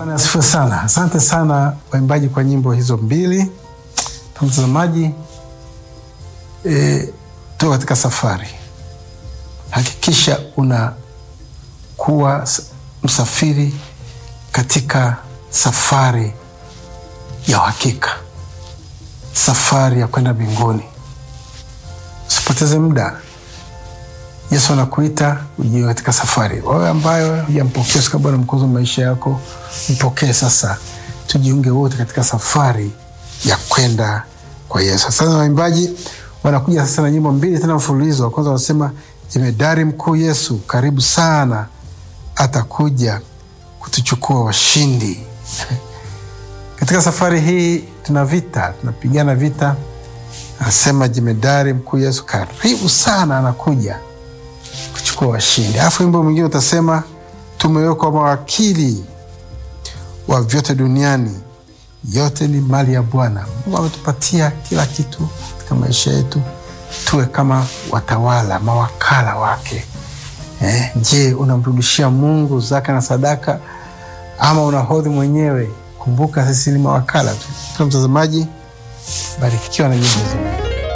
Bwana asifiwe sana. Asante sana waimbaji kwa nyimbo hizo mbili. Mtazamaji, e, tuko katika safari. Hakikisha unakuwa msafiri katika safari ya uhakika, safari ya kwenda mbinguni. Usipoteze muda. Yesu anakuita ujie katika safari. Wewe ambayo hujampokea kama Bwana mkozi wa maisha yako, mpokee sasa, tujiunge wote katika safari ya kwenda kwa Yesu. Sasa waimbaji wanakuja sasa na nyimbo mbili tena mfululizo. Wa kwanza wanasema jemedari mkuu Yesu, karibu sana, atakuja kutuchukua washindi. Katika safari hii tuna vita, tunapigana vita. Anasema jemedari mkuu Yesu, karibu sana, anakuja kuchukua washindi. Alafu wimbo mwingine utasema tumewekwa mawakili wa vyote duniani, yote ni mali ya Bwana. Mungu ametupatia kila kitu katika maisha yetu, tuwe kama watawala, mawakala wake. Eh, je, unamrudishia Mungu zaka na sadaka ama unahodhi mwenyewe? Kumbuka sisi ni mawakala tu. Mtazamaji, barikiwa na nyimbo hizi.